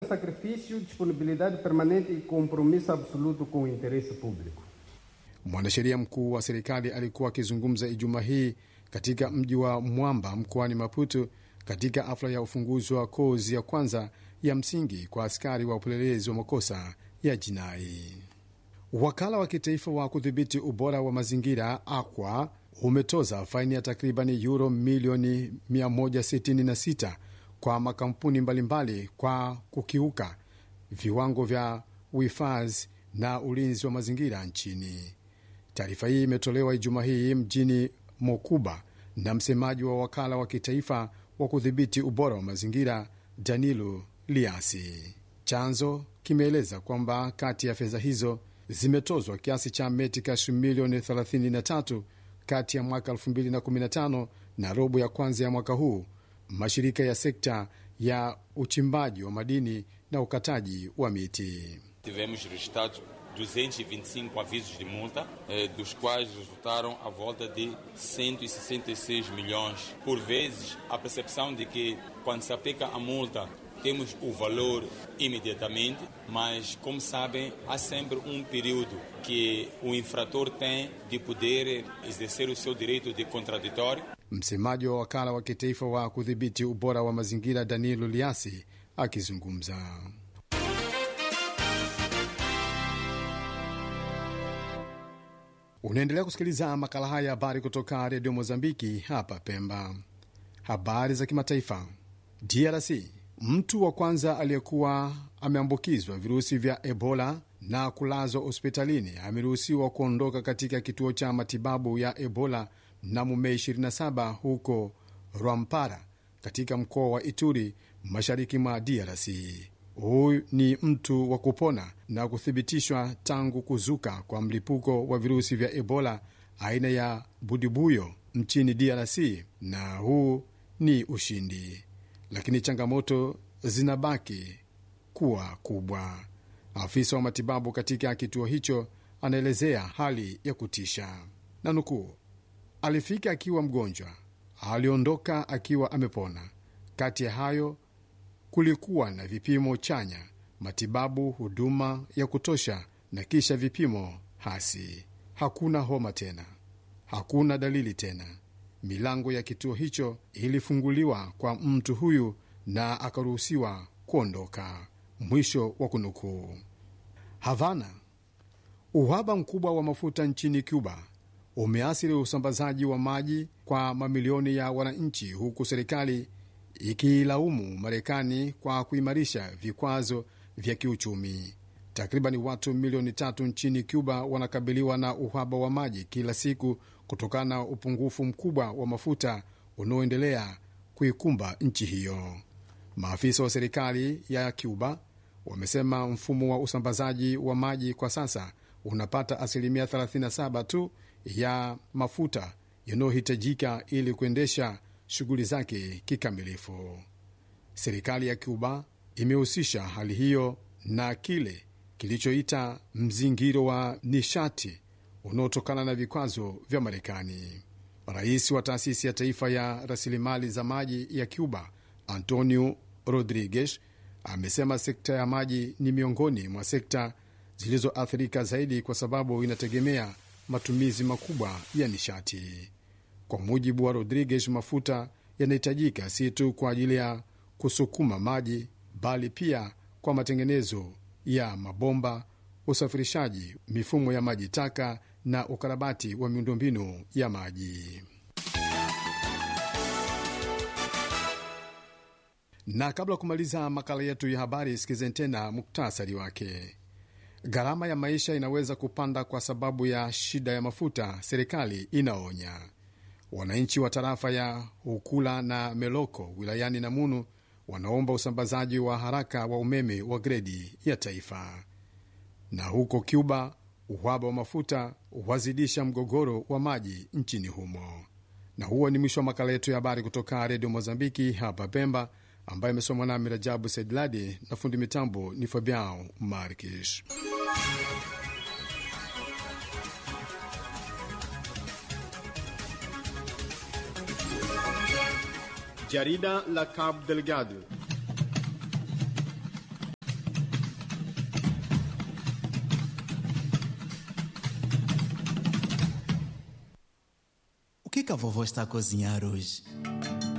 Sacrifício, disponibilidade permanente e compromisso absoluto com o interesse público. Mwanasheria mkuu wa serikali alikuwa akizungumza Ijumaa hii katika mji wa Mwamba mkoani Maputo katika hafla ya ufunguzi wa kozi ya kwanza ya msingi kwa askari wa upelelezi wa makosa ya jinai. Wakala wa kitaifa wa kudhibiti ubora wa mazingira AQUA umetoza faini ya takribani euro milioni 166 kwa makampuni mbalimbali kwa kukiuka viwango vya uhifadhi na ulinzi wa mazingira nchini. Taarifa hii imetolewa Ijumaa hii mjini Mokuba na msemaji wa wakala wa kitaifa wa kudhibiti ubora wa mazingira Danilo Liasi. Chanzo kimeeleza kwamba kati ya fedha hizo zimetozwa kiasi cha metikash milioni 33 kati ya mwaka 2015 na robo ya kwanza ya mwaka huu mashirika ya sekta ya uchimbaji wa madini na ukataji wa miti. Tivemos registrados 225 avisos de multa, eh, dos quais resultaram a volta de 166 milhões. Por vezes, a percepção de que quando se aplica a multa temos o valor imediatamente, mas como sabem, há sempre um período que o infrator tem de poder exercer o seu direito de contraditório. Msemaji wa wakala wa kitaifa wa kudhibiti ubora wa mazingira Danilo Liasi akizungumza. Unaendelea kusikiliza makala haya habari kutoka redio Mozambiki hapa Pemba. Habari za kimataifa. DRC, mtu wa kwanza aliyekuwa ameambukizwa virusi vya Ebola na kulazwa hospitalini ameruhusiwa kuondoka katika kituo cha matibabu ya Ebola mnamo Mei 27 huko Rwampara katika mkoa wa Ituri, mashariki mwa DRC. Huyu ni mtu wa kupona na kuthibitishwa tangu kuzuka kwa mlipuko wa virusi vya Ebola aina ya budibuyo nchini DRC, na huu ni ushindi, lakini changamoto zinabaki kuwa kubwa. Afisa wa matibabu katika kituo hicho anaelezea hali ya kutisha na nukuu, alifika akiwa mgonjwa, aliondoka akiwa amepona. Kati ya hayo kulikuwa na vipimo chanya, matibabu, huduma ya kutosha na kisha vipimo hasi. Hakuna homa tena, hakuna dalili tena. Milango ya kituo hicho ilifunguliwa kwa mtu huyu na akaruhusiwa kuondoka. Mwisho wa kunukuu. Havana. Uhaba mkubwa wa mafuta nchini Cuba umeathiri usambazaji wa maji kwa mamilioni ya wananchi, huku serikali ikiilaumu Marekani kwa kuimarisha vikwazo vya kiuchumi. Takriban watu milioni tatu nchini Cuba wanakabiliwa na uhaba wa maji kila siku kutokana na upungufu mkubwa wa mafuta unaoendelea kuikumba nchi hiyo. Maafisa wa serikali ya Cuba wamesema mfumo wa usambazaji wa maji kwa sasa unapata asilimia 37 tu ya mafuta yanayohitajika ili kuendesha shughuli zake kikamilifu. Serikali ya Cuba imehusisha hali hiyo na kile kilichoita mzingiro wa nishati unaotokana na vikwazo vya Marekani. Rais wa taasisi ya taifa ya rasilimali za maji ya Cuba, Antonio Rodriguez, amesema sekta ya maji ni miongoni mwa sekta zilizoathirika zaidi kwa sababu inategemea matumizi makubwa ya nishati. Kwa mujibu wa Rodriguez, mafuta yanahitajika si tu kwa ajili ya kusukuma maji, bali pia kwa matengenezo ya mabomba, usafirishaji, mifumo ya maji taka na ukarabati wa miundombinu ya maji. Na kabla ya kumaliza makala yetu ya habari, sikizeni tena muktasari wake. Gharama ya maisha inaweza kupanda kwa sababu ya shida ya mafuta, serikali inaonya. Wananchi wa tarafa ya Ukula na Meloko wilayani Namunu wanaomba usambazaji wa haraka wa umeme wa gredi ya taifa. Na huko Cuba, uhaba wa mafuta wazidisha mgogoro wa maji nchini humo. Na huo ni mwisho wa makala yetu ya habari kutoka Redio Mozambiki hapa Pemba, ambayo imesomwa nami Rajabu Saidladi na fundi mitambo ni Fabiao Markish. Jarida la Cabo Delgado que a vovó está a cozinhar hoje?